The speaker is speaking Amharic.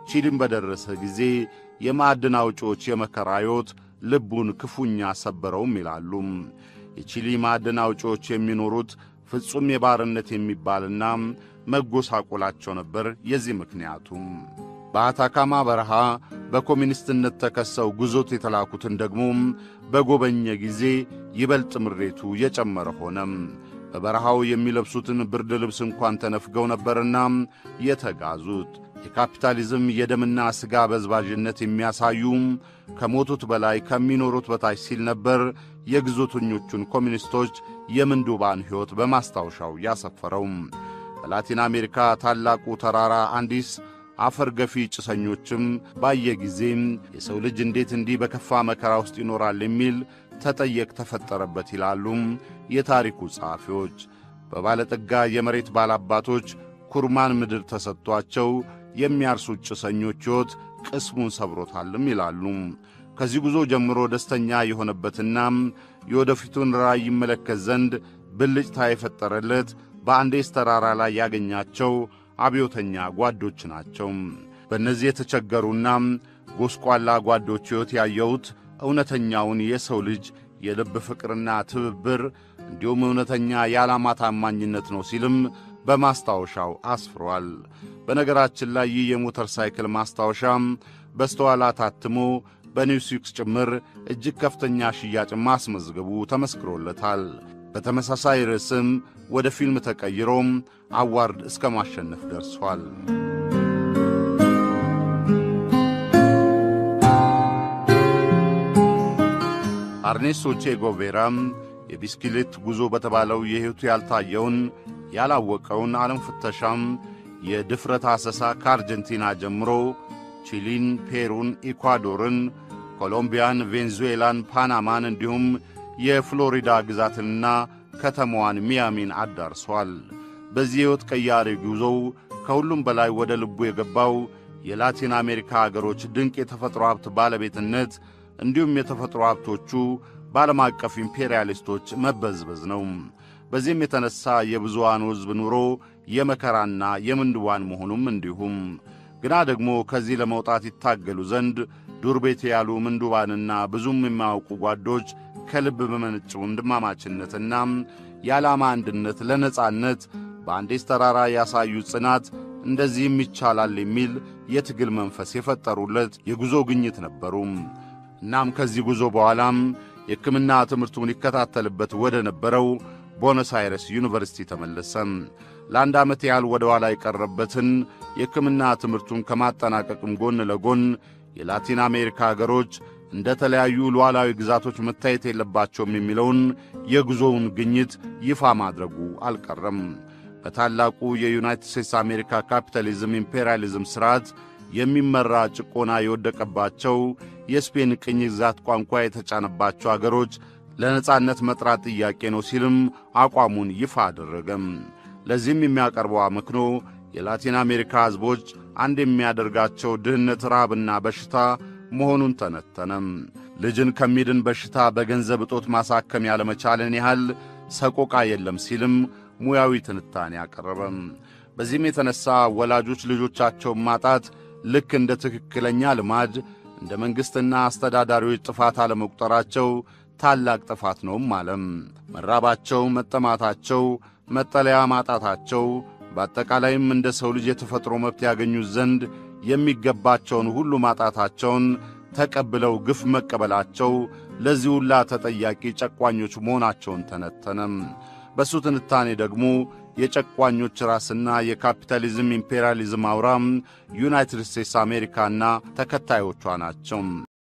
ቺሊን በደረሰ ጊዜ የማዕድን አውጪዎች የመከራ ሕይወት ልቡን ክፉኛ ሰበረውም ይላሉ። የቺሊ ማዕድን አውጪዎች የሚኖሩት ፍጹም የባርነት የሚባልና መጎሳቆላቸው ነበር። የዚህ ምክንያቱ በአታካማ በረሃ በኮሚኒስትነት ተከሰው ጉዞት የተላኩትን ደግሞ በጎበኘ ጊዜ ይበልጥ ምሬቱ የጨመረ ሆነ። በበረሃው የሚለብሱትን ብርድ ልብስ እንኳን ተነፍገው ነበርና የተጋዙት። የካፒታሊዝም የደምና ሥጋ በዝባዥነት የሚያሳዩ ከሞቱት በላይ ከሚኖሩት በታች ሲል ነበር የግዞተኞቹን ኮሚኒስቶች የምንዱባን ሕይወት በማስታወሻው ያሰፈረው። በላቲን አሜሪካ ታላቁ ተራራ አንዲስ አፈር ገፊ ጭሰኞችም ባየ ጊዜም የሰው ልጅ እንዴት እንዲህ በከፋ መከራ ውስጥ ይኖራል የሚል ተጠየቅ ተፈጠረበት ይላሉ የታሪኩ ጸሐፊዎች። በባለጠጋ የመሬት ባላባቶች ኩርማን ምድር ተሰጥቷቸው የሚያርሱት ጭሰኞች ሕይወት ቅስሙን ሰብሮታልም ይላሉ። ከዚህ ጉዞ ጀምሮ ደስተኛ የሆነበትና የወደፊቱን ራዕይ ይመለከት ዘንድ ብልጭታ የፈጠረለት በአንዴስ ተራራ ላይ ያገኛቸው አብዮተኛ ጓዶች ናቸው። በእነዚህ የተቸገሩና ጎስቋላ ጓዶች ሕይወት ያየሁት እውነተኛውን የሰው ልጅ የልብ ፍቅርና ትብብር እንዲሁም እውነተኛ የዓላማ ታማኝነት ነው ሲልም በማስታወሻው አስፍሯል። በነገራችን ላይ ይህ የሞተር ሳይክል ማስታወሻ በስተኋላ ታትሞ በኒውስዊክስ ጭምር እጅግ ከፍተኛ ሽያጭ ማስመዝገቡ ተመስክሮለታል። በተመሳሳይ ርዕስም ወደ ፊልም ተቀይሮም አዋርድ እስከ ማሸነፍ ደርሷል። አርኔስቶ ቼ ጎቬራም የቢስክሌት ጉዞ በተባለው የሕይወቱ ያልታየውን ያላወቀውን ዓለም ፍተሻም የድፍረት አሰሳ ከአርጀንቲና ጀምሮ ቺሊን፣ ፔሩን፣ ኢኳዶርን፣ ኮሎምቢያን፣ ቬንዙዌላን፣ ፓናማን እንዲሁም የፍሎሪዳ ግዛትንና ከተማዋን ሚያሚን አዳርሷል። በዚህ ሕይወት ቀያሪ ጉዞው ከሁሉም በላይ ወደ ልቡ የገባው የላቲን አሜሪካ አገሮች ድንቅ የተፈጥሮ ሀብት ባለቤትነት እንዲሁም የተፈጥሮ ሀብቶቹ በዓለም አቀፍ ኢምፔሪያሊስቶች መበዝበዝ ነው። በዚህም የተነሣ የብዙዋኑ ሕዝብ ኑሮ የመከራና የምንድዋን መሆኑም እንዲሁም ግና ደግሞ ከዚህ ለመውጣት ይታገሉ ዘንድ ዱር ቤት ያሉ ምንዱባንና ብዙም የማያውቁ ጓዶች ከልብ በመነጭ ወንድማማችነትና የዓላማ አንድነት ለነጻነት በአንዴስ ተራራ ያሳዩ ጽናት እንደዚህም ይቻላል የሚል የትግል መንፈስ የፈጠሩለት የጉዞ ግኝት ነበሩ። እናም ከዚህ ጉዞ በኋላም የሕክምና ትምህርቱን ይከታተልበት ወደ ነበረው ቦነስ አይረስ ዩኒቨርሲቲ ተመለሰ። ለአንድ ዓመት ያህል ወደ ኋላ የቀረበትን የሕክምና ትምህርቱን ከማጠናቀቅም ጎን ለጎን የላቲን አሜሪካ አገሮች እንደ ተለያዩ ሉዓላዊ ግዛቶች መታየት የለባቸውም የሚለውን የጉዞውን ግኝት ይፋ ማድረጉ አልቀረም። በታላቁ የዩናይትድ ስቴትስ አሜሪካ ካፒታሊዝም ኢምፔሪያሊዝም ሥርዓት የሚመራ ጭቆና የወደቀባቸው የስፔን ቅኝ ግዛት ቋንቋ የተጫነባቸው አገሮች ለነጻነት መጥራት ጥያቄ ነው ሲልም አቋሙን ይፋ አደረገም። ለዚህም የሚያቀርበው አመክኖ የላቲን አሜሪካ ሕዝቦች አንድ የሚያደርጋቸው ድህነት፣ ረሃብና በሽታ መሆኑን ተነተነም። ልጅን ከሚድን በሽታ በገንዘብ እጦት ማሳከም ያለመቻልን ያህል ሰቆቃ የለም ሲልም ሙያዊ ትንታኔ አቀረበም። በዚህም የተነሣ ወላጆች ልጆቻቸውን ማጣት ልክ እንደ ትክክለኛ ልማድ እንደ መንግሥትና አስተዳዳሪዎች ጥፋት አለመቁጠራቸው ታላቅ ጥፋት ነውም አለም። መራባቸው፣ መጠማታቸው፣ መጠለያ ማጣታቸው በአጠቃላይም እንደ ሰው ልጅ የተፈጥሮ መብት ያገኙት ዘንድ የሚገባቸውን ሁሉ ማጣታቸውን ተቀብለው ግፍ መቀበላቸው ለዚህ ሁላ ተጠያቂ ጨቋኞች መሆናቸውን ተነተነም። በእሱ ትንታኔ ደግሞ የጨቋኞች ራስና የካፒታሊዝም ኢምፔሪያሊዝም አውራም ዩናይትድ ስቴትስ አሜሪካና ተከታዮቿ ናቸው።